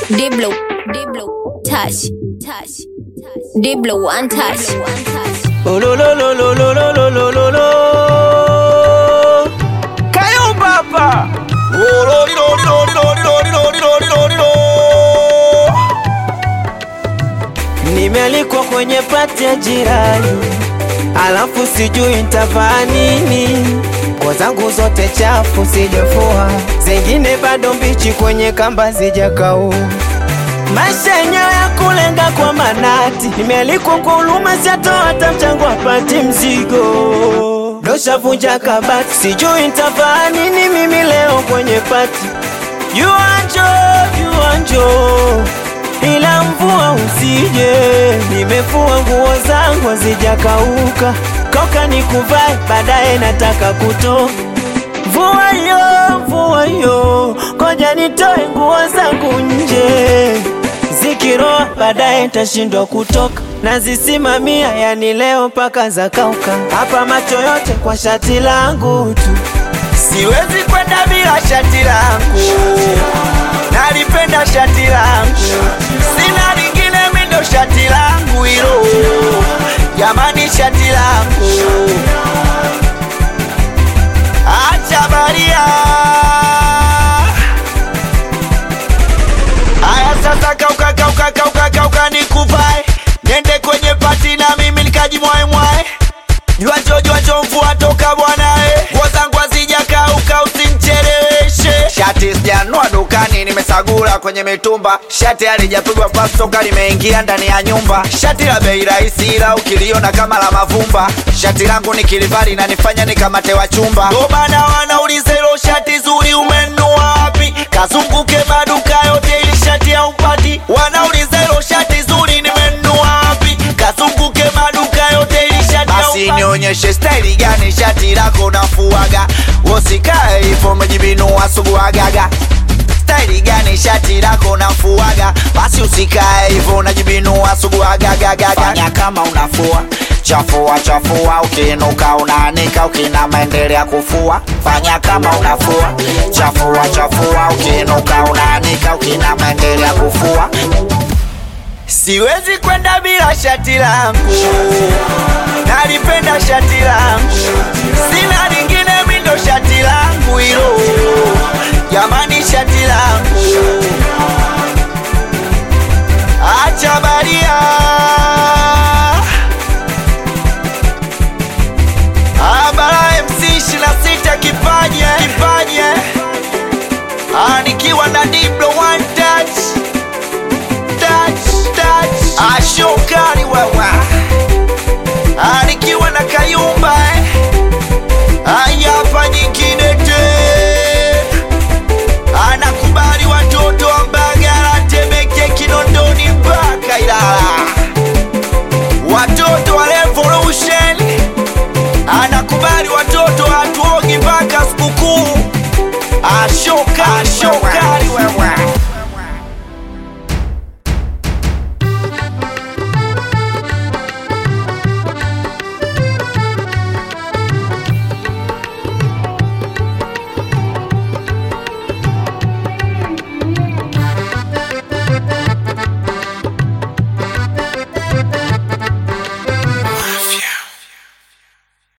Diblo, Diblo, touch, touch, Diblo, one touch, one touch. Oh, lo, lo, lo, lo, lo, lo, lo, lo, lo, lo. Kayumbaba. Oh, lo, li, lo, li, lo, li, lo, li, lo, li, lo, li, lo, li, lo, li, lo. Nimealikwa kwenye pati ya jirani, alafu sijui nitavaa nini. Nguo zangu zote chafu sijafua, zingine bado mbichi kwenye kamba zijakauka. Maisha yenyewe ya kulenga kwa manati, nimealikwa kwa huruma, siatoa hata mchango apati mzigo. Doshavunja kabati, sijui nitavaa nini mimi leo kwenye pati. Yuanjo, yuanjo, ila mvua usije, nimefua nguo zangu hazijakauka, koka nikuvae, baadaye nataka kutoka Mvua yo, mvua yo, koja nitoe nguo zangu nje, zikiroa baadaye nitashindwa kutoka, nazisimamia yani leo mpaka zakauka, hapa macho yote kwa shati langu tu, siwezi kwenda bila shati langu, nalipenda shati langu, sina lingine mindo shati langu hilo, jamani shati langu Acha baria. Aya sasa kauka kauka kauka kauka nikuvae. Nende kwenye pati na mimi nikajimwae mwae. Jua jo jua jo mvua toka bwana eh. Nguo zangu hazijakauka usinicheleweshe. Shati sijanua dukani nimesagula kwenye mitumba. Shati halijapigwa pasi toka limeingia ndani ya nyumba. Shati la bei rahisi ila ukiliona kama la mavumba. Shati langu nikilivali na nifanya nikamate wa chumba. Ndo maana wanauliza hilo shati zuri umenunua wapi? Kazunguke maduka yote ili shati haupati. Wanauliza hilo shati zuri nimenunua wapi? Kazunguke maduka yote ili shati basi nionyeshe staili gani shati lako nafuaga, usikae hivyo umejibinua suguagaga. Staili gani shati lako nafuaga, basi usikae hivyo unajibinua suguagagaga. Fanya kama unafua chafua chafua, ukiinuka unaanika, ukinama endelea kufua. Fanya kama unafua chafua chafua, ukiinuka unaanika, ukinama endelea kufua. Siwezi kwenda bila shati langu, nalipenda shati langu, sina lingine mindo shati langu hilo, jamani shati langu